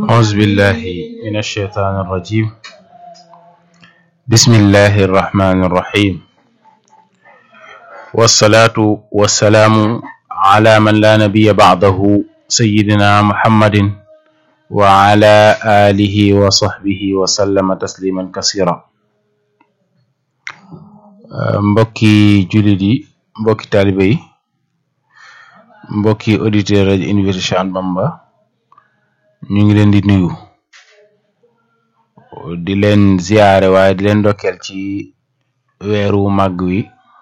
أعوذ بالله من الشيطان الرجيم بسم الله الرحمن الرحيم والصلاة والسلام على من لا نبي بعده سيدنا محمد وعلى آله وصحبه وسلم تسليما كثيرا mbokki jullit yi mbokki taalibe yi mbokki auditeur rajo Université Cheikh Ahmadou Bamba ñu ngi leen di nuyu di leen ziyaare waaye di leen ndokkeel ci weeru màgg wi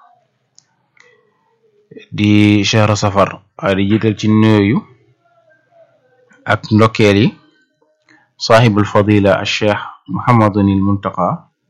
di chahru safar waaye di jiital ci nuyooyu ak ndokkeel yi saaxibul fadila al cheikh muhammadunil muntaqa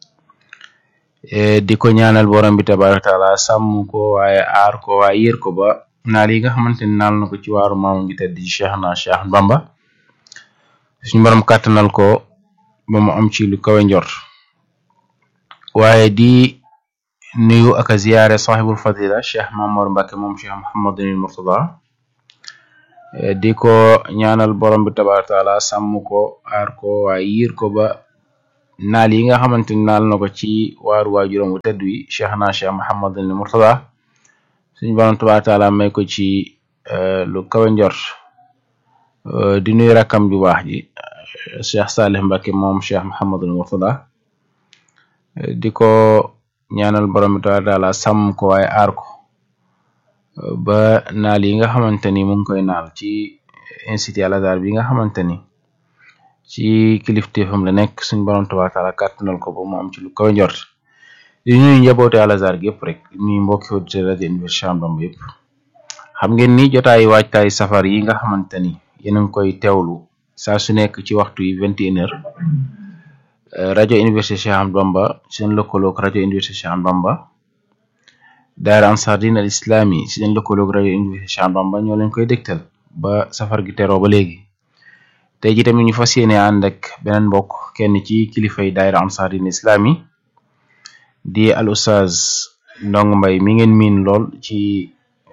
di ko ñaanal borom bi tabaraka taala sàmm ko waaye aar ko waaye yër ko ba naal yi nga xamante ni naal na ko ci waaru maamu ngi tedd ci cheikh na cheikh bamba suñu borom kàttanal ko ba mu am ci lu kawe njort waaye di nuyu ak a ziyaare sahibul fadila cheikh Mamour Mbacke moom cheikh Mouhamadunil Murtada di ko ñaanal borom bi tabaraka taala sàmm ko aar ko waaye yiir ko ba naal yi nga xamante ni naal na ko ci waaru waajuram wu tedd wi cheikh na cheikh Mouhamadunil Murtada suñu borom tabaraka taala may ko ci lu kawe njort di nuyu rakkam ju baax ji cheikh Salih Mbacke moom cheikh Mouhamadul Murtada di ko ñaanal borom bi tabaaraka taala sàmm ko waaye aar ko ba naal yi nga xamante ni mu ngi koy naal ci institut Al Azhar bi nga xamante ni ci kilifteefam la nekk suñ borom tabaaraka taala kàttanal ko ba mu am ci lu kaw njort di nuyu njaboote Al Azhar gi yëpp rek di nuyu mbokki auditeur rajo Université Cheikh Ahmadou Bamba yëpp xam ngeen ni jotaayu waajtaay safar yi nga xamante ni yéen a ngi koy teewlu saa su nekk ci waxtu yi vingt et une heures rajo Université Cheikh Ahmadou Bamba seen lëkkaloog rajo Université Cheikh Ahmadou Bamba daara Ansar Din al Islami seen lëkkaloog rajo Université Cheikh Ahmadou Bamba ñoo leen koy dégtal ba safar gi teroo ba léegi tey ji tamit ñu fas yéene ànd ak beneen mbokk kenn ci kilifay daara Ansar Din al Islami di al Oustaz Ndong Mbay mi ngeen miin lool ci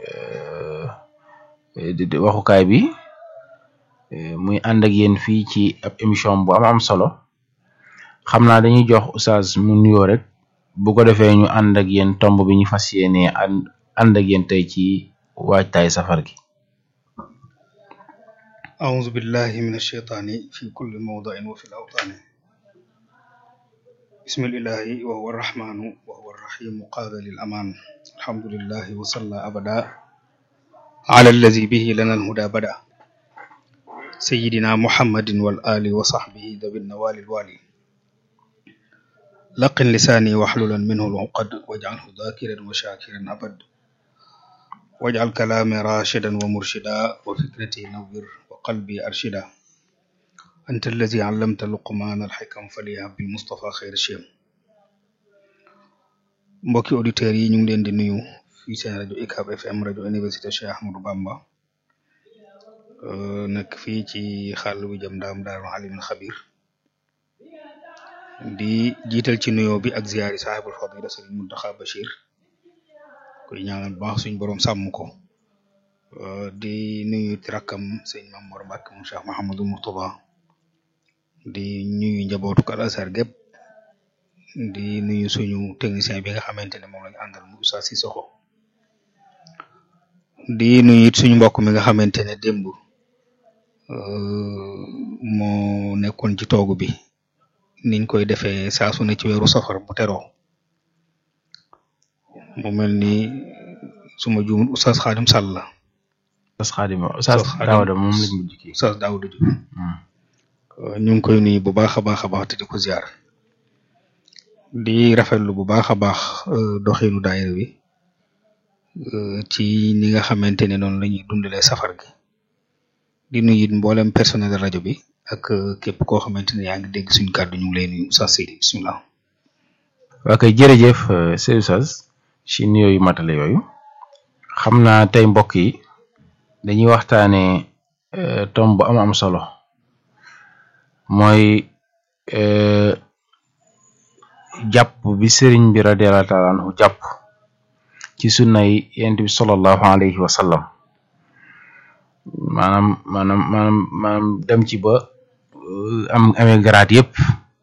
waxukaay bi muy ànd ak yéen fii ci ab émission bu am am solo xam naa dañuy jox oustaz mu nuyoo rek bu ko defee ñu ànd ak yéen tomb bi ñu fas yéene ànd ak yéen tey ci waajtaay safar gi أعوذ بالله من الشيطان في كل موضع وفي الأوطان بسم الإله وهو الرحمن وهو الرحيم قاد للأمان الحمد لله وصلى أبدا على الذي به لنا الهدى بدأ سيدنا محمد والآل وصحبه ذوي النوال الوالي لقن لساني واحللا منه العقد واجعله ذاكرا وشاكرا أبد واجعل كلامي راشدا ومرشدا وفكرتي نور وقلبي أرشدا أنت الذي علمت لقمان الحكم فليهب بالمصطفى خير شيم mbokki auditeurs yi ñu ngi leen di nuyu fii seen rajo UCAB FM rajo Université Cheikh Ahmadou Bamba nekk fii ci xàll bi jëm daam daaru alimul xabir di jiital ci nuyoo bi ak ziyaari saahibul fadila sëriñ Muntaxa Bachir koy ñaanal baax suñ borom sàmm ko di nuyu rakkam sëñ Mamour Mbacke moom Cheikh Mahamadul Murtada di nuyu njabootu Al Azhar gépp di nuyu suñu technicien bi nga xamante ne moom lañu àndal mu Oustaz Sissoko di nuyu it suñu mbokk mi nga xamante ne démb moo nekkoon ci toogu bi niñ koy defee saa su ne ci weeru safar bu teroo mu mel ni suma juum Oustaz Xaadim Sall la Oustaz Xaadim Oustaz Daawda moom lañ mujj kii Oustaz Daawda Jóob ñu ngi koy nuyu bu baax a baax a baax te di ko ziar di rafetlu bu baax a baax doxinu daayira bi ci ni nga xamante ne noonu la ñuy dundalee safar gi di nuyu it mboolem personnel rajo bi ak képp koo xamante ne yaa ngi dégg suñu kàddu ñu ngi lay nuyu Oustaz Seydi bisimilah. waa kay jërëjëf Seydi Oustaz ci nuyoo yu matale yooyu xam naa tey mbokk yi dañuy waxtaanee tomb bu am am solo mooy jàpp bi sëriñ bi radiyallahu taala anhu jàpp ci sunnay yonent bi sallallahu alayhi wa sallam maanaam maanaam maanaam maanaam dem ci ba am amee garaat yépp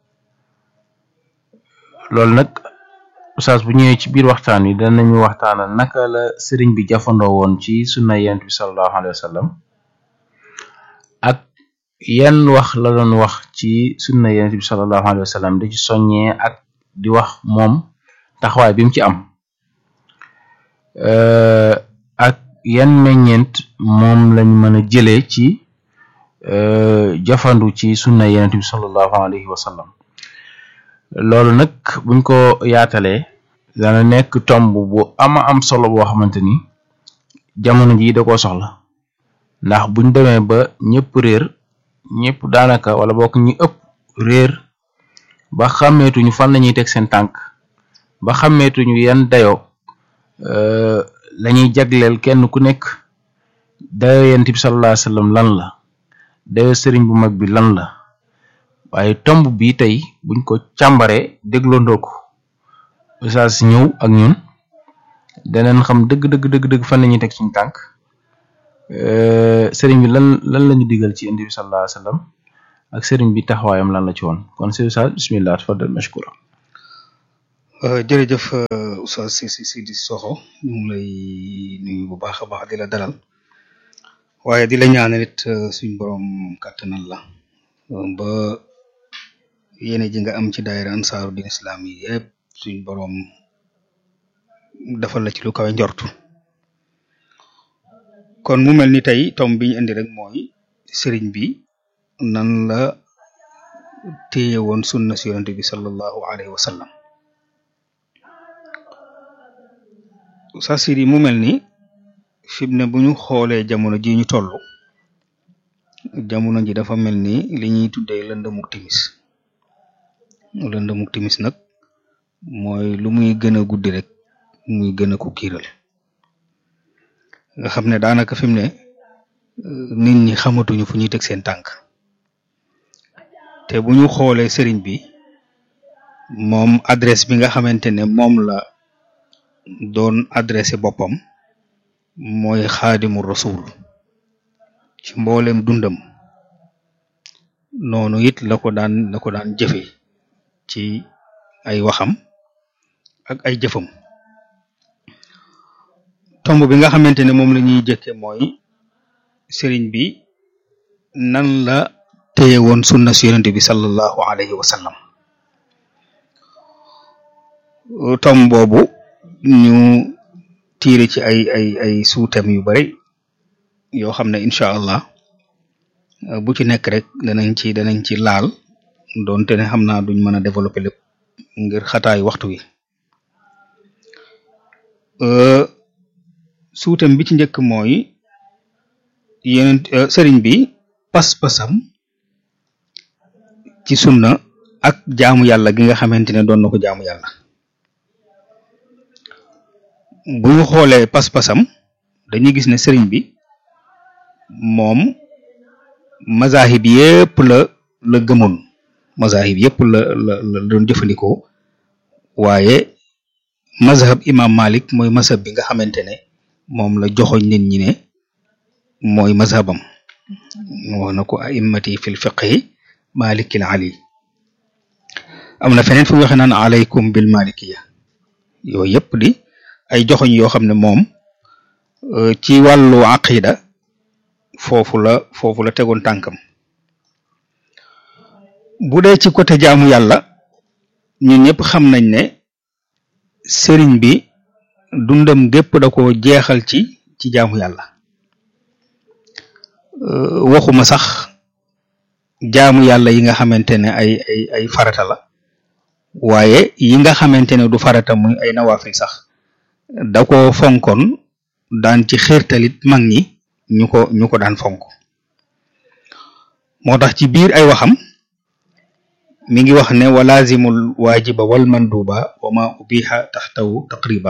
loolu nag oustaz bu ñëwee ci biir waxtaan wi danañu waxtaanal naka la sëriñ bi jafandoo woon ci sunna yent bi sallallahu alayhi wa sallam ak yan wax la doon wax ci sunna yent bi sallallahu alayhi wa sallam di ci soññee ak di wax moom taxawaay bi mu ci am ak yan meññeent moom lañ mën a jëlee ci jafandu ci sunna yent bi sallallahu alayhi wa sallam loolu nag buñ ko yaatalee dana nekk tomb bu ama am solo boo xamante ni jamono ji da koo soxla ndax buñ demee ba ñëpp réer ñëpp daanaka wala bokk ñi ëpp réer ba xàmmeetuñu fan lañuy teg seen tànk ba xàmmeetuñu yan dayoo lañuy jagleel kenn ku nekk dayo yent bi sallallahu alayhi wasallam lan la dayo sëriñ bu mag bi lan la waaye tomb bi tey buñ ko càmbaree dégloondoo ko oustaz ñëw ak ñun daneen xam dëgg dëgg dëgg dëgg fan lañuy teg suñu tànk sëriñ bi lan lan lañu digal ci indi bi sallallahu alayhi wasallam ak sëriñ bi taxawaayam lan la ci woon kon si oustaz bismillah tafadal mashkura jërëjëf oustaz si si si di soxo ñu ngi lay nuyu bu baax a baax di la dalal waaye di la ñaanal it suñ borom kàttanal la ba yéene ji nga am ci daayira ansaaru din islam yi yëpp suñ borom defal la ci lu kawe njortu kon mu mel ni tey tom bi ñu indi rek mooy sëriñ bi nan la téye woon sunna si yonente bi sallallahu alayhi wa sallam sa siri mu mel ni fi mu ne bu ñu xoolee jamono ji ñu toll jamono ji dafa mel ni li ñuy tuddee lëndëmuk timis lëndëmuk timis nag mooy lu muy gën a guddi rek muy gën a ko kiiral nga xam ne daanaka fi mu ne nit ñi xamatuñu fu ñuy teg seen tànk te bu ñu xoolee sëriñ bi moom adresse bi nga xamante ne moom la doon adressé boppam mooy xaadimu rasul ci mboolem dundam noonu it la ko daan la ko daan jëfe ci ay waxam ak ay jëfam tomb bi nga xamante ne moom la ñuy jëkke mooy sëriñ bi nan la téye woon sunna si yonente bi sallallahu alayhi wa sallam tomb boobu ñu tiire ci ay ay ay suutam yu bari yoo xam ne incha allah bu ci nekk rek danañ ci danañ ci laal doonte ne xam naa duñ mën a développer lépp ngir xataay waxtu wi suutam bi ci njëkk mooy yeneen sëriñ bi pas-pasam ci sunna ak jaamu yàlla gi nga xamante ne doon na ko jaamu yàlla bu ñu xoolee pas-pasam dañuy gis ne sëriñ bi moom mazahib yépp la la gëmoon mazahib yépp la la la doon jëfandikoo waaye mazhab imam malik mooy mazhab bi nga xamante ne moom la joxoñ nit ñi ne mooy mazhabam wax na ko a'immati fil fiqhi malikil ali am na feneen fu waxe naan alaykum bil malikiya yooyu yépp di ay joxoñ yoo xam ne moom ci wàllu aqida foofu la foofu la tegoon tànkam bu dee ci côté jaamu yàlla ñun ñëpp xam nañ ne sëriñ bi dundam gépp da ko jeexal ci ci jaamu yàlla waxuma sax jaamu yàlla yi nga xamante ne ay ay ay farata la waaye yi nga xamante ne du farata muy ay nawaafil sax da ko fonkoon daan ci xiirtalit mag ñi ñu ko ñu ko daan fonk moo tax ci biir ay waxam mi ngi wax ne walazimul waajiba wal manduba wa ma ubiha taxtawu taqriba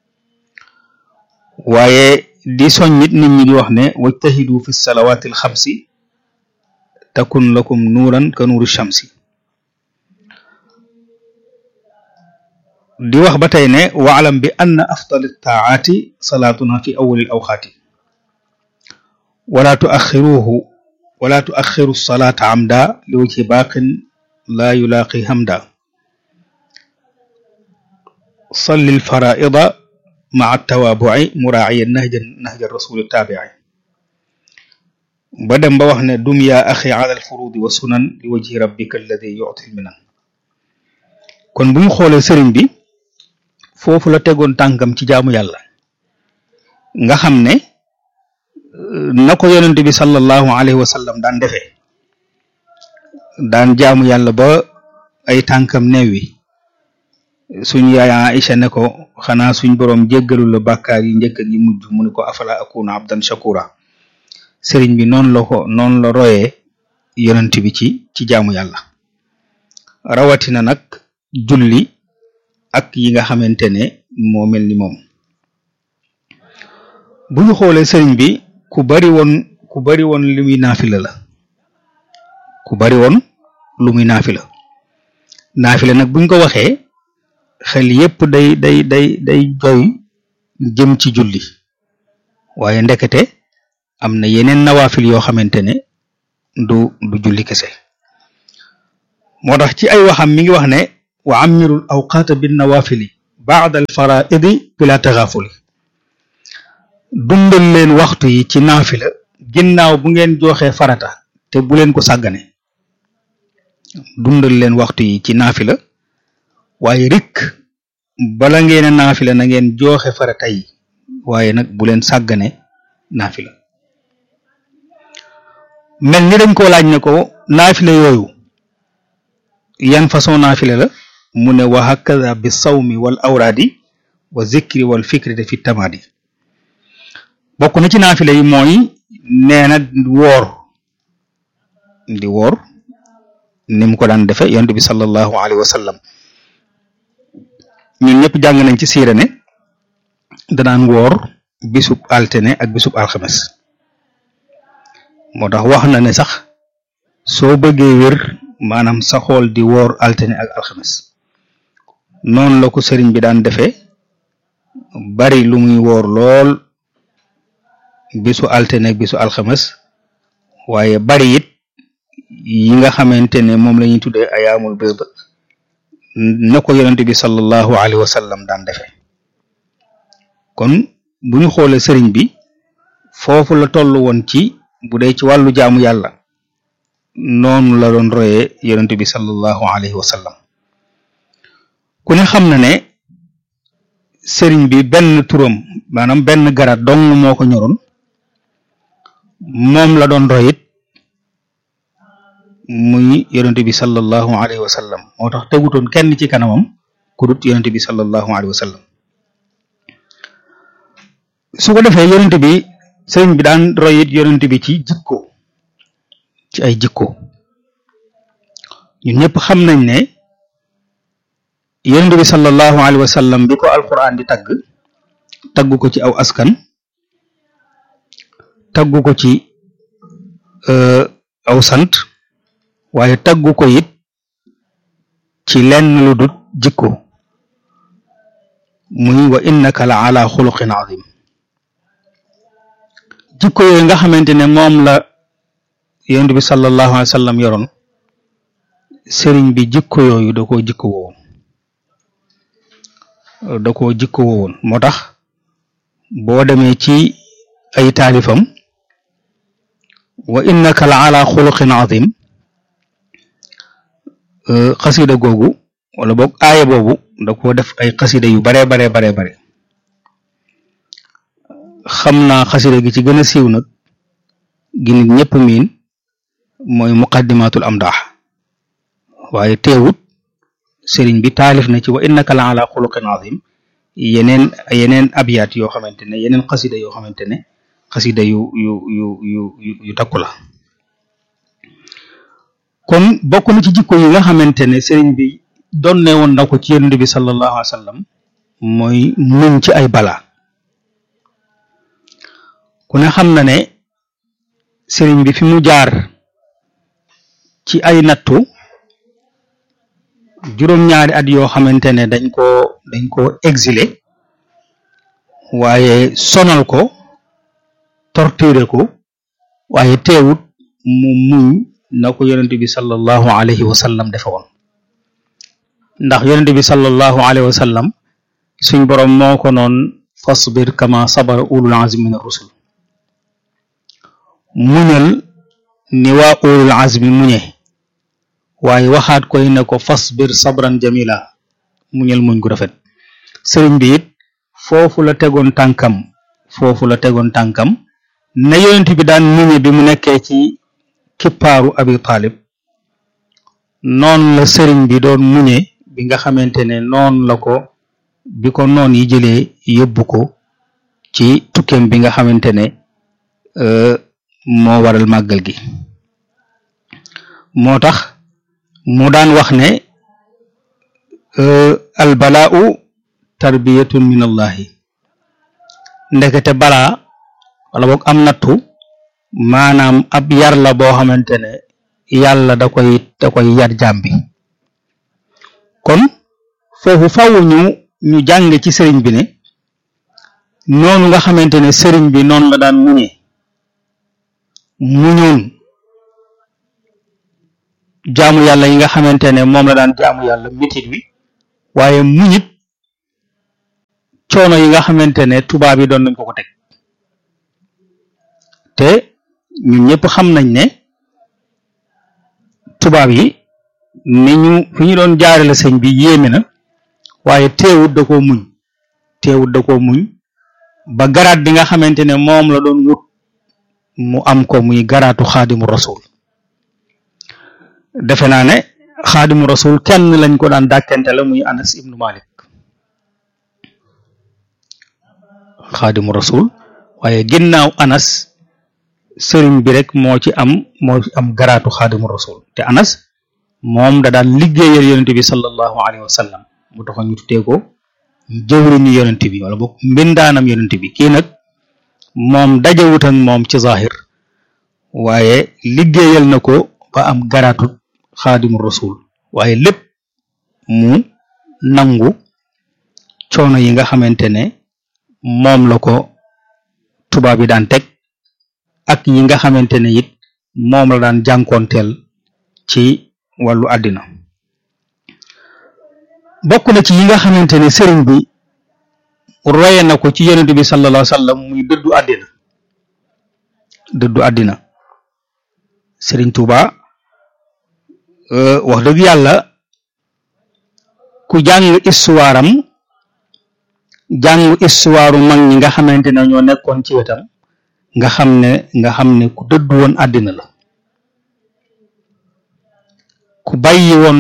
waaye di soñ nit nit ñi di wax ne wajtahidu fi salawatil xamsi takun lakum nuuran ka nuuri shamsi di wax ba tey ne waalam bi anna afdal taaati salaatuna fi awwalil awqaati wala tuaxiruhu wala tuaxiru salaata amda li wajhi baaqin laa yulaaqi hamda salli alfaraida maa tawaabuci muraaciya nahja nahja rasuli taabici ba dem ba wax ne dum yaa axi ala alfurudi wa sunan li wajhi rabbika alladi yuti lminan kon bu ñu xoolee sëriñ bi foofu la tegoon tànkam ci jaamu yàlla nga xam ne na ko yonente bi sallallahu alayhi wa sallam daan defee daan jaamu yàlla ba ay tànkam neewi suñ yaay Aïcha ne ko xanaa suñ boroom jéggalu la bàkkaar yi njëkk ak yi mujj mu ne ko afala akuna abdan shakura sëriñ bi noonu la ko noonu la royee yonent bi ci ci jaamu yàlla rawatina nag julli ak yi nga xamante ne moo mel ni moom bu ñu xoolee sëriñ bi ku bari woon ku bari woon lu muy naafila la ku bari woon lu muy naafila naafila nag buñ ko waxee xel yépp day day day day joy jëm ci julli waaye ndekete am na yeneen nawaafil yoo xamante ne du du julli kese moo tax ci ay waxam mi ngi wax ne wa amirul awqaata bin nawaafili baada al faraidi bila taxaafuli dundal leen waxtu yi ci naafila ginnaaw bu ngeen joxee farata te bu leen ko sàggane dundal leen waxtu yi ci naafila waaye rikk bala ngeen a naafila na ngeen joxe farata yi waaye nag bu leen sàggane naafila mel ni dañ koo laaj ne ko naafila yooyu yan façon naafila la mu ne wa hakada bi sawmi wal awraadi wa zikri wal fikri de fi tamaadi bokk na ci naafila yi mooy nee na woor di woor ni mu ko daan defe yonent bi sallallahu alayhi wa sallam ñun ñëpp jàng nañ ci siira ne danaan woor bisub altine ak bisub alxames moo tax wax na ne sax soo bëggee wér maanaam sa xool di woor altine ak alxames noonu la ko sëriñ bi daan defee bari lu muy woor lool bisu altine ak bisu alxames waaye bari it yi nga xamante ne moom la ñuy tuddee ayaamul biid na ko yonente bi sallallahu alayhi wa sallam daan defee kon bu ñu xoolee sëriñ bi foofu la toll woon ci bu dee ci wàllu jaamu yàlla noonu la doon royee yonente bi sallallahu alayhi wa sallam ku ne xam na ne sëriñ bi benn turam maanaam benn garat dong moo ko ñoroon moom la doon royit muy yonente bi sallallahu alayhi wa sallam moo tax tegutoon kenn ci kanamam ku dut yonente bi sallallahu alayhi wa sallam su ko defee yonente bi sëriñ bi daan royit yonente bi ci jikko ci ay jikko ñun ñëpp xam nañ ne yonente bi sallallahu alayhi wa sallam bi ko alquran di tagg tagg ko ci aw askan tagg ko ci aw sant waaye taggu ko it ci lenn lu dut jikko muy wa innaka la ala xuluqin azim jikko yooyu nga xamante ne moom la yonent bi sallallahu alayhi wa sallam yoroon sëriñ bi jikko yooyu da koo jikko wowoon da koo jikko wowoon moo tax boo demee ci ay taalifam wa innaka la ala xuluqin azim xasida googu wala boog aaya boobu da ko def ay xasida yu bare bare bare bare xam naa xasida gi ci gën a siiw nag gi nit ñëpp miin mooy muqaddimatul amdaax waaye teewut sëriñ bi taalif na ci wa innaka la ala xuluqin azim yeneen yeneen abyaat yoo xamante ne yeneen xasida yoo xamante ne xasida yu yu yu yu yu takku la kon bokk na ci jikko yi nga xamante ne sëriñ bi donne woon na ko ci yonent bi sallallahu alayhi wa sallam mooy muñ ci ay balaa ku ne xam na ne sëriñ bi fi mu jaar ci ay nattu juróom-ñaari at yoo xamante ne dañ ko dañ ko exilé waaye sonal ko torturer ko waaye teewut mu muñ na ko yonent bi sallallahu alayhi wa sallam defe woon ndax yonent bi sallallahu alayhi wa sallam suñ boroom moo ko noon fasbir kama sabara ulul azmi min ar-rusul muñal ni waa ulul azmi muñe waaye waxaat koy ne ko fasbir sabran jamila muñal muñ gu rafet sëriñ bi it foofu la tegoon tànkam foofu la tegoon tànkam ne yonent bi daan muñe bi mu nekkee ci kippaaru abi taalib noonu la sëriñ bi doon muñe bi nga xamante ne noonu la ko bi ko noon yi jëlee yóbbu ko ci tukkeem bi nga xamante ne moo waral màggal gi moo tax mu daan wax ne albalaau tarbiyatun min allahi ndekete balaa wala boog am nattu maanaam ab yar la boo xamante ne yàlla da koy da koy yar jaam bi kon foofu faw ñu ñu jàng ci sëriñ bi ne noonu nga xamante ne sëriñ bi noonu la daan muñee muñoon jaamu yàlla yi nga xamante ne moom la daan jaamu yàlla mitit wi waaye muñit coono yi nga xamante ne tubaab yi doon nañ ko ko teg te ñun ñëpp xam nañ ne tubaab yi ni ñu fi ñu doon jaarale sëñ bi yéeme na waaye teewut da koo muñ teewut da koo muñ ba garaat bi nga xamante ne moom la doon wut mu am ko muy garaatu xaadimu rasul defe naa ne xaadimu rasul kenn lañ ko daan dàkkante la muy anas ibnu malik xaadimu rasul waaye ginnaaw anas sëriñ bi rek moo ci am moo ci am garaatu xaadimu rasul te anas moom da daan liggéeyal yonente bi sallallahu alayhi wa sallam mu taxoon ñu tuddee ko jëwriñu yonente bi wala boog mbindaanam yonente bi kii nag moom dajewut ak moom ci zahir waaye liggéeyal na ko ba am garaatu xaadimu rasul waaye lépp mu nangu coono yi nga xamante ne moom la ko tubaab yi daan teg ak yi nga xamante ne it moom la daan jànkoonteel ci wàllu àddina bokk na ci yi nga xamante ne sëriñ bi roye na ko ci yonent bi sallallahu alayhi wa sallam muy dëddu àddina dëddu àddina sëriñ Tuuba wax dëgg yàlla ku jàng histoire am jàng histoire mag ñi nga xamante ne ñoo nekkoon ci wetam nga xam ne nga xam ne ku dëddu woon àddina la ku bàyyi woon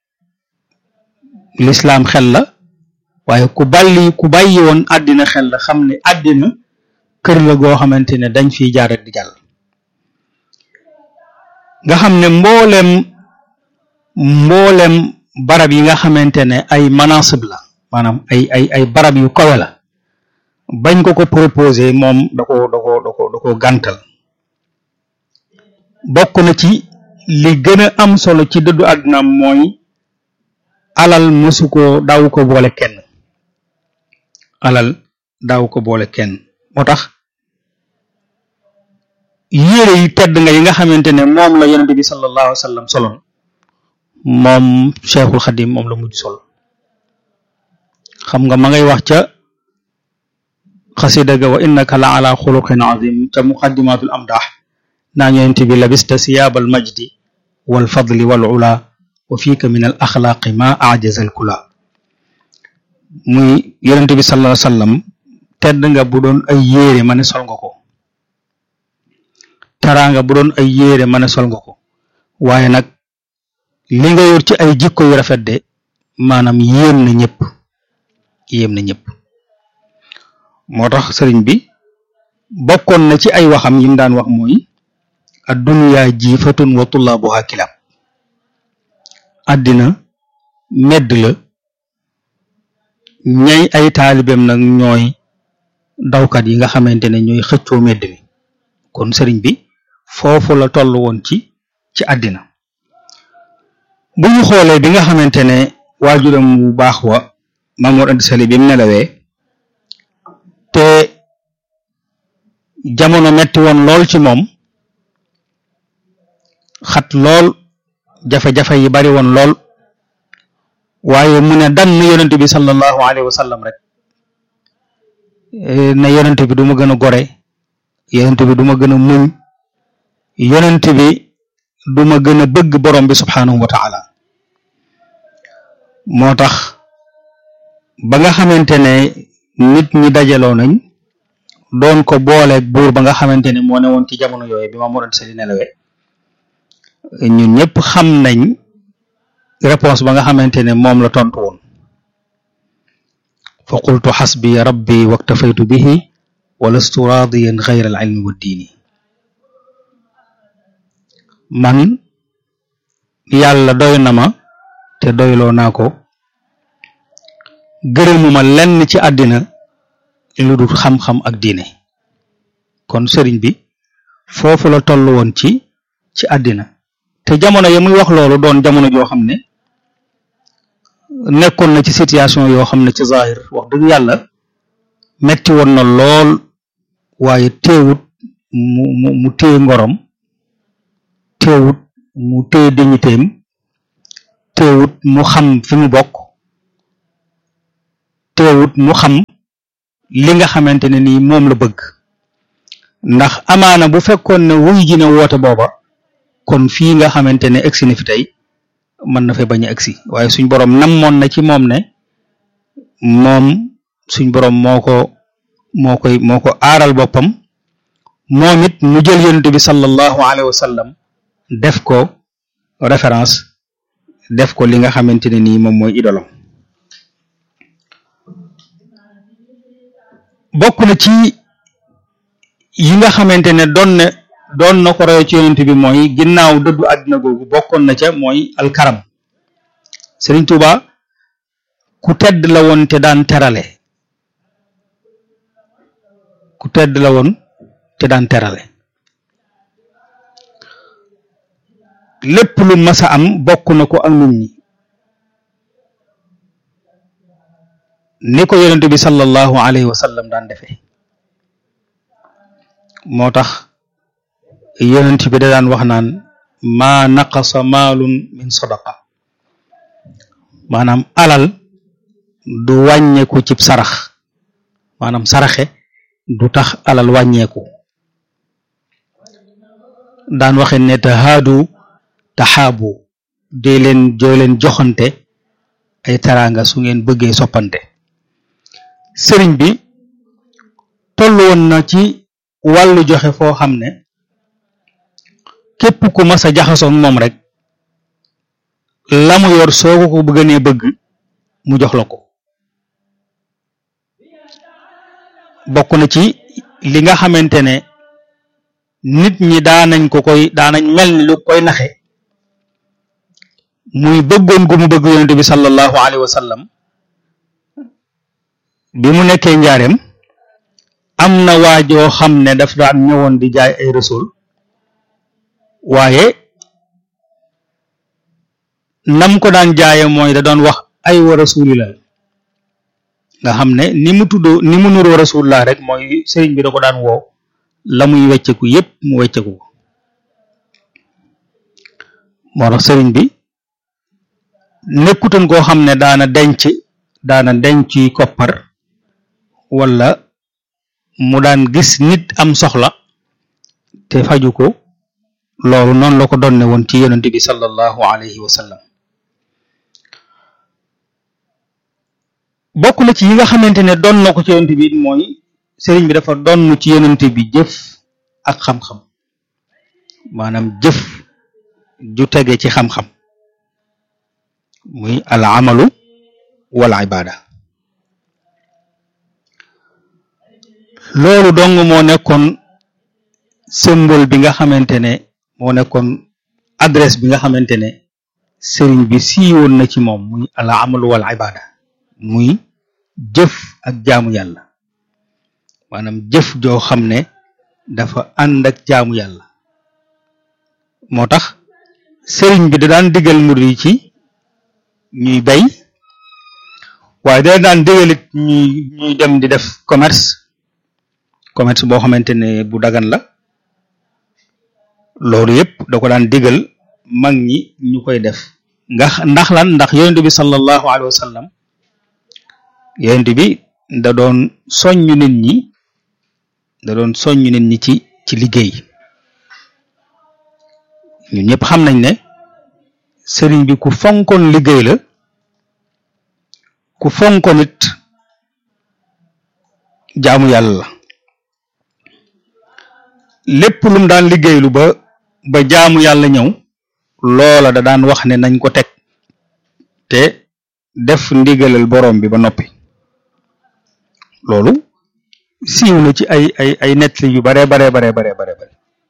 lislaam xel la waaye ku bàyyi ku bàyyi woon àddina xel la xam ne àddina kër la goo xamante ne dañ fiy jaar ak di jàll nga xam ne mboolem mboolem barab yi nga xamante ne ay manasib la maanaam ay ay ay barab yu kawe la bañ ko ko proposé moom da ko da ko da ko da ko gàntal bokk na ci li gën a am solo ci dëddu àdduna mooy alal mësu ko daaw ko boole kenn alal daaw ko boole kenn moo tax yére yi tedd nga yi nga xamante ne moom la yonente bi sallallahu alayhi wa sallam soloon moom cheikhul xadim moom la mujj sol xam nga ma ngay wax ca xasida ga wa innaka la ala xuluqin azim ca muqaddimatul amdah naa yonente bi labista siyaabal majdi wal fadli wal ula wa fiika min al axlaaqi ma ajaza al kula muy yonente bi sallallahu alayhi wa sallam tedd nga bu doon ay yére ma ne sol nga ko taraanga bu doon ay yére ma ne sol nga ko waaye nag li nga yor ci ay jikko yu rafet de maanaam yéem na ñëpp yéem na ñëpp moo tax sëriñ bi bokkoon na ci ay waxam yim daan wax mooy addunya jiifatun wa tullaabuha kilaab àddina medd la ñay ay taalibeem nag ñooy dawkat yi nga xamante ne ñooy xëccoo medd mi kon sëriñ bi foofu la toll woon ci ci àddina bu ñu xoolee bi nga xamante ne waajuram bu baax wa Mamoor Anta Sali bi mu nelawee te jamono metti woon lool ci moom xat lool jafe-jafe yi bari woon lool waaye mu ne dann yonent bi sallallahu alayhi wa sallam rek ne yonent bi du ma gën a gore yonent bi du ma gën a muñ yonent bi du ma gën a bëgg borom bi subhanahu wa taala moo tax ba nga xamante ne nit ñi dajaloo nañ doon ko booleeg buur ba nga xamante ne moo ne woon ci jamono yooyu bi ma moroon sali nelawee ñun ñëpp xam nañ réponse ba nga xamante ne moom la tontu woon fa qultu xasbi rabbi waktafaytu bihi wa lastu raadiyan gayra al ilmi wa diini man yàlla doy na ma te doyloo naa ko gërëmuma lenn ci àddina lu dul xam-xam ak diine kon sëriñ bi foofu la toll woon ci ci àddina te jamono ya muy wax loolu doon jamono joo xam ne nekkoon na ci situation yoo xam ne ci zahir wax dëgg yàlla metti woon na lool waaye teewut mu mu mu téye ngorom teewut mu téye dignitéem teewut mu xam fi mu bokk teewut mu xam li nga xamante ne nii moom la bëgg ndax amaana bu fekkoon ne wuy ji na woote booba kon fii nga xamante ne egsi na fi tey mën na fee bañ a egsi waaye suñ boroom namoon na ci moom ne moom suñ boroom moo ko moo koy moo ko aaral boppam moom it mu jël yonent bi sallallahu alayhi wa sallam def ko référence def ko li nga xamante ne nii moom mooy idolam bokk na ci yi nga xamante ne doon ne doon na ko roy ci yonent bi mooy ginnaaw dëddu àddina googu bokkoon na ca mooy alkaram Sëriñ Tuuba ku tedd la woon te daan terale ku tedd la woon te daan terale lépp lu mas a am bokk na ko ak nit ñi ni ko yonent bi sallallahu alayhi wa sallam daan defee moo tax yonent bi da daan wax naan maa naqasa maalun min sadaqa maanaam alal du wàññeeku cib sarax maanaam saraxe du tax alal wàññeeku daan waxe ne tahaadu taxaabu dee leen joo leen joxante ay teraanga su ngeen bëggee soppante sëriñ bi toll woon na ci wàllu joxe foo xam ne képp ku mas a jaxasoo ak moom rek la mu yor soo ko ko bëgg nee bëgg mu jox la ko bokk na ci li nga xamante ne nit ñi daanañ ko koy daanañ mel ni lu koy naxe muy bëggoon gu mu bëgg yonent bi sallallahu alayhi wa sallam bi mu nekkee njaareem am na waajoo xam ne daf daan ñëwoon di jaay ay rasul waaye nam ko daan jaaye mooy da doon wax ay wa rasulillah nga xam ne ni mu tuddoo ni mu nuroo rasulillah rek mooy sëriñ bi da ko daan woo la muy wecceku yépp mu wecceku ko moo tax sëriñ bi nekkutoon koo xam ne daana denc daana denc koppar wala mu daan gis nit am soxla te faju ko loolu noonu la ko doon ne woon ci yonent bi sallallahu alayhi wa sallam bokk na ci yi nga xamante ne doon na ko ci yonent bi mooy sëriñ bi dafa doon ci yonent bi jëf ak xam-xam maanaam jëf ju tege ci xam-xam muy al amalu wal ibada loolu dong moo nekkoon symbole bi nga xamante ne moo nekkoon adresse bi nga xamante ne sëriñ bi siiwoon na ci moom muy al amalu wal ibada muy jëf ak jaamu yàlla maanaam jëf joo xam ne dafa ànd ak jaamu yàlla moo tax sëriñ bi da daan digal murid yi ci ñuy bay waaye da daan digalit ñuy ñuy dem di def commerce commerce boo xamante ne bu dagan la loolu yëpp da ko daan digal mag ñi ñu koy def nga ndax lan ndax yonent bi sallallahu alayhi wa sallam yonent bi da doon soññ nit ñi da doon soññ nit ñi ci ci liggéey ñun ñëpp xam nañ ne sëriñ bi ku fonkoon liggéey la ku fonkoon it jaamu yàlla la lépp lu mu daan liggéeylu ba ba jaamu yàlla ñëw loola da daan wax ne nañ ko teg te def ndigalal borom bi ba noppi loolu siiw na ci ay ay ay nettali yu bare bare bare bare bare bare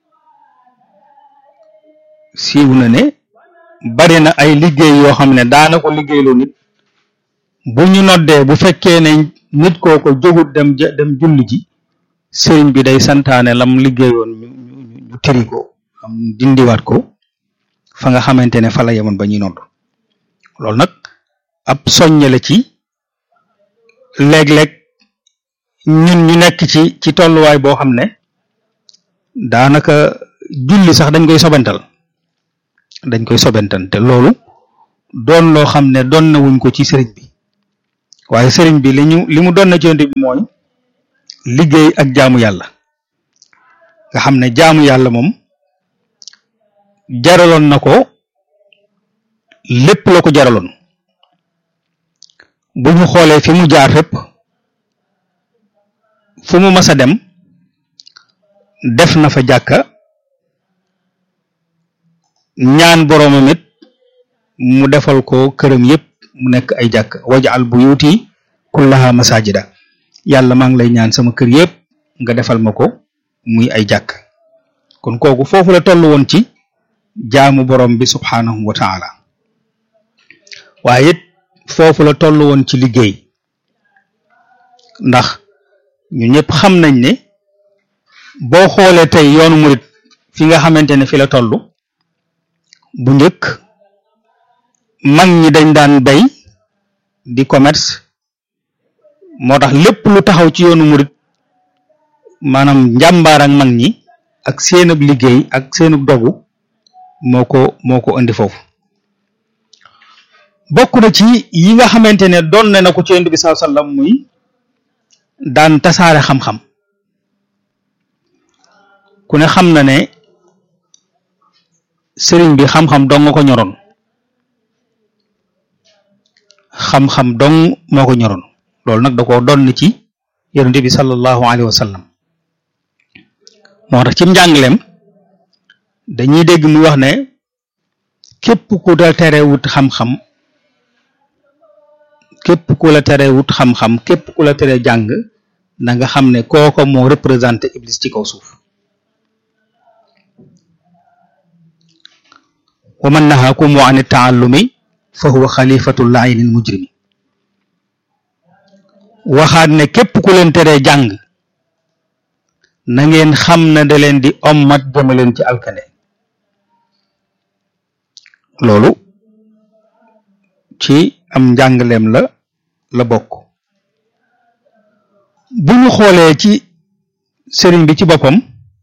siiw na ne bari na ay liggéey yoo xam ne daana ko liggéeyloo nit bu ñu noddee bu fekkee ne nit kooko jógut dem dem julli ji sëriñ bi day santaane lam liggéeyoon ñu ñu ñu tëri ko am dindiwaat ko fa nga xamante ne fa la yemoon ba ñuy nodd loolu nag ab soññe la ci léeg-léeg ñun ñu nekk ci ci tolluwaay boo xam ne daanaka julli sax dañ koy sobental dañ koy sobental te loolu doon loo xam ne doon na wuñ ko ci sëriñ bi waaye sëriñ bi li ñu li mu doon na ci yonent bi mooy liggéey ak jaamu yàlla nga xam ne jaamu yàlla moom jaraloon na ko lépp la ko jaraloon bu ñu xoolee fi mu jaar fépp fu mu mas a dem def na fa jàkka ñaan boroomam it mu defal ko këram yépp mu nekk ay jàkk wajal buyuti kullaha masajida yàlla maa ngi lay ñaan sama kër yépp nga defal ma ko muy ay jàkk kon kooku foofu la toll woon ci jaamu borom bi subhanahu wa taala waaye it foofu la toll woon ci liggéey ndax ñu ñëpp xam nañ ne boo xoolee tey yoonu murit fi nga xamante ne fi la toll bu njëkk mag ñi dañ daan bay di commerce moo tax lépp lu taxaw ci yoonu murit maanaam njàmbaar ak mag ñi ak seenub liggéey ak seenub dogu moo ko moo ko indi foofu bokk na ci yi nga xamante ne doon na ko ci yonent bi sallallahu alayhi wasallam muy daan tasaare xam-xam ku ne xam na ne sëriñ bi xam-xam dong nga ko ñoroon xam-xam dong moo ko ñoroon loolu nag da koo doon ci yonent bi sallallahu alayhi wa sallam moo tax ci njàngaleem dañuy dégg muy wax ne képp ku la tere wut xam-xam képp ku la tere wut xam-xam képp ku la tere jàng na nga xam ne kooko moo représenté iblis ci kaw suuf wa man nahaakum an taallumi fa huwa xalifatu laayini mujrimi waxaat ne képp ku leen teree jàng na ngeen xam ne da leen di ommat jëme leen ci alkane loolu ci am njàngaleem la la bokk bu ñu xoolee ci sëriñ bi ci boppam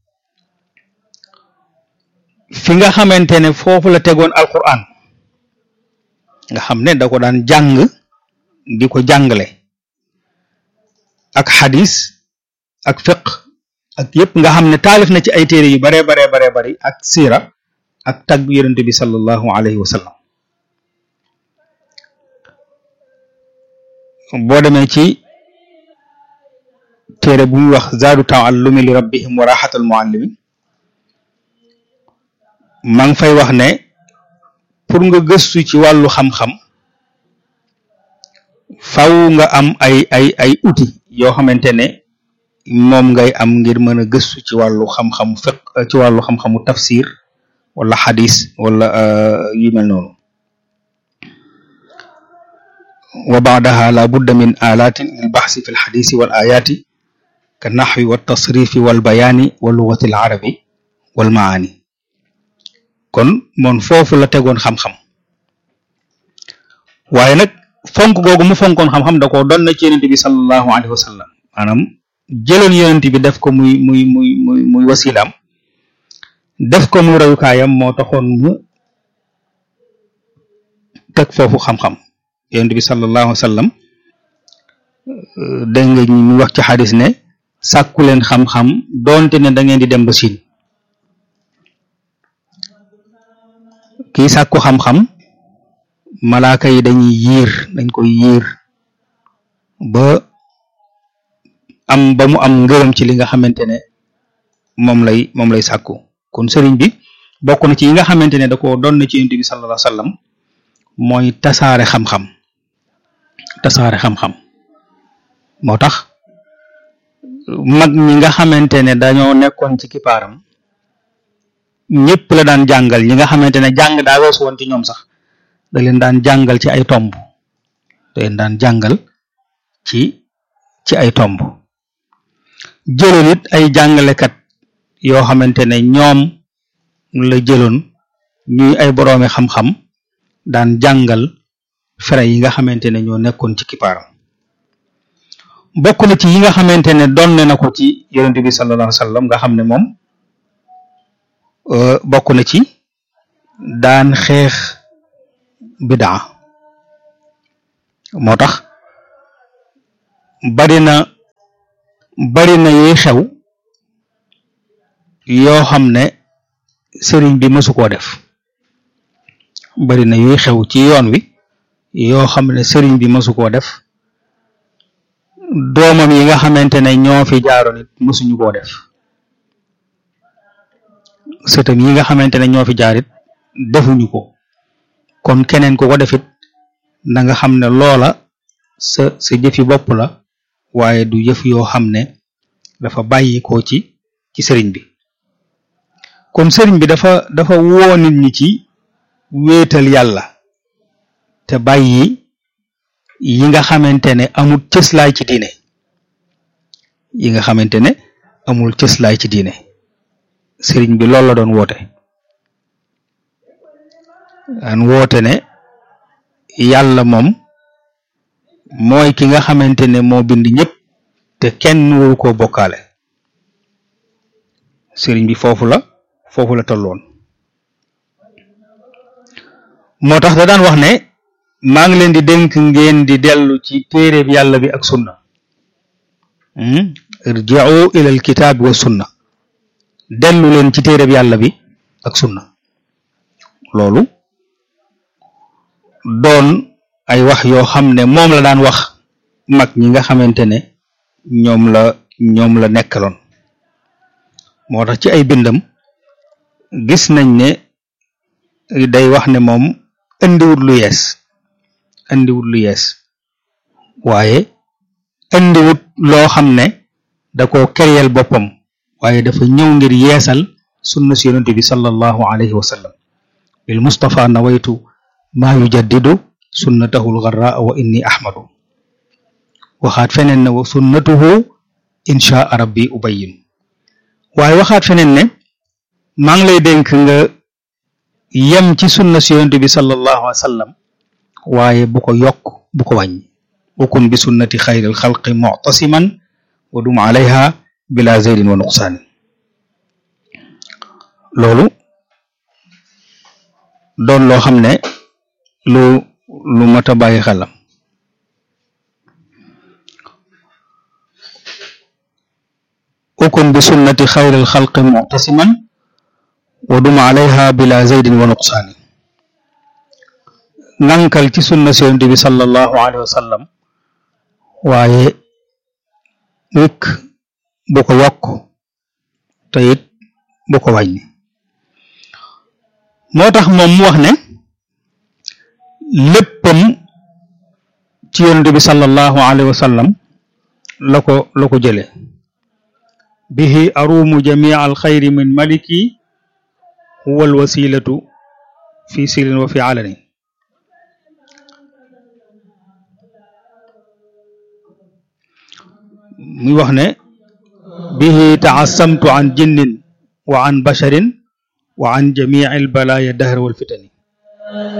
fi nga xamante ne foofu la tegoon alquran nga xam ne da ko daan jàng di ko jàngale ak xadis ak fiq ak yépp nga xam ne taalif na ci ay téere yu bare bare bare bari ak siira ak tagg yonent bi sallallahu alayhi wa sallam boo demee ci téere bu muy wax zaadu taallumi li rabbihim wa raxatal muallimi maa ngi fay wax ne pour nga gëstu ci wàllu xam-xam faw nga am ay ay ay outils yoo xamante ne moom ngay am ngir mën a gëstu ci wàllu xam-xamu fiq ci wàllu xam-xamu tafsir wala xadis wala yu mel noonu wa baadaha la budda min alatin lil baxsi fi lxadisi wal ayaati ka naxwi wa tasrifi wal bayaani wa lugati al arabi wal maani kon moom foofu la tegoon xam-xam waaye nag fonk googu mu fonkoon xam-xam da ko doon na ci yonent bi sallallahu alayhi wa sallam maanaam jëloon yonent bi def ko muy muy muy muy muy wasilaam def ko muy royukaayam moo taxoon mu teg foofu xam-xam yonent bi sallallahu alayhi wa sallam dégg nga ñu wax ci xadis ne sàkku leen xam-xam doonte ne da ngeen di dem ba siin kii sàkku xam-xam malaaka yi dañuy yiir dañ koy yiir ba am ba mu am ngërëm ci li nga xamante ne moom lay moom lay sàkku kon sëriñ bi bokk na ci yi nga xamante ne da ko doon na ci yonent bi sallallahu alayhi wa sallam mooy tasaare xam-xam tasaare xam-xam moo tax mag ñi nga xamante ne dañoo nekkoon ci kipaaram ñëpp la daan jàngal ñi nga xamante ne jàng daa weesu woon ci ñoom sax da leen daan jàngal ci ay tomb da leen daan jàngal ci ci ay tomb jëloon it ay jàngalekat yoo xamante ne ñoom la jëloon ñuy ay boroomi xam-xam daan jàngal fere yi nga xamante ne ñoo nekkoon ci kipaaram bokk na ci yi nga xamante ne donne na ko ci yonent bi sallallahu alayhi wa sallam nga xam ne moom bokk na ci daan xeex bidaa moo tax bari na bari na yuy xew yoo xam ne sëriñ bi mësu koo def bari na yuy xew ci yoon wi yoo xam ne sëriñ bi mësu koo def doomam yi nga xamante ne ñoo fi jaaroon it mësuñu koo def sëtam yi nga xamante ne ñoo fi jaarit defuñu ko kon keneen ku ko defit na nga xam ne loola sa sa jëfi bopp la waaye du jëf yoo xam ne dafa bàyyi ko ci ci sëriñ bi kon sëriñ bi dafa dafa woo nit ñi ci wéetal yàlla te bàyyi yi nga xamante ne amul cëslaay ci diine yi nga xamante ne amul cëslaay ci diine sëriñ bi loolu la doon woote daan woote ne yàlla moom mooy ki nga xamante ne moo bind ñëpp te kenn waru koo bokkaale sëriñ bi foofu la foofu la tolloon moo tax da daan wax ne maa ngi leen di dénk ngeen di dellu ci téeréb yàlla bi ak sunna irji'u ila alkitaab wa sunna dellu leen ci téeréb yàlla bi ak sunna loolu doon ay wax yoo xam ne moom la daan wax mag ñi nga xamante ne ñoom la ñoom la nekkaloon moo tax ci ay bindam gis nañ ne day wax ne moom indiwut lu yees indiwut lu yees waaye indiwut loo xam ne da ko keriyel boppam waaye dafa ñëw ngir yeesal sunna si yonente bi sallallahu alayhi wa sallam bil mustafa nawaytu maa yujaddidu sunnatahu lgarraa wa inni ahmadu waxaat feneen ne wa sunnatuhu inchaa rabbi ubayyin waaye waxaat feneen ne maa ngi lay dénk nga yem ci sunna si yonente bi sallallahu alayhi wa sallam waaye bu ko yokk bu ko wàññi wakun bi sunnati xayril xalqi muctasiman wa dum alayha bila zeydin wa nuqsaani loolu doon loo xam ne lu lu mat a bàyyi xelam ukun bi sunnati xayril xalqi muctasiman wa dum alayha bila zeydin wa nuqsaani ngankal ci sunna si yonent bi sallallahu alayhi wa sallam waaye rek bu ko yokk te it bu ko wàññi moo tax moom mu wax ne léppam ci yonent bi sallallahu alayhi wa sallam la ko la ko jële bihi arumu jamia alxayri min maliki huwa alwasilatu fi sirin wa fi alani muy wax ne bihi taasamtu an jinnin wa an basharin wa an jamii albalaya dahr wal fitani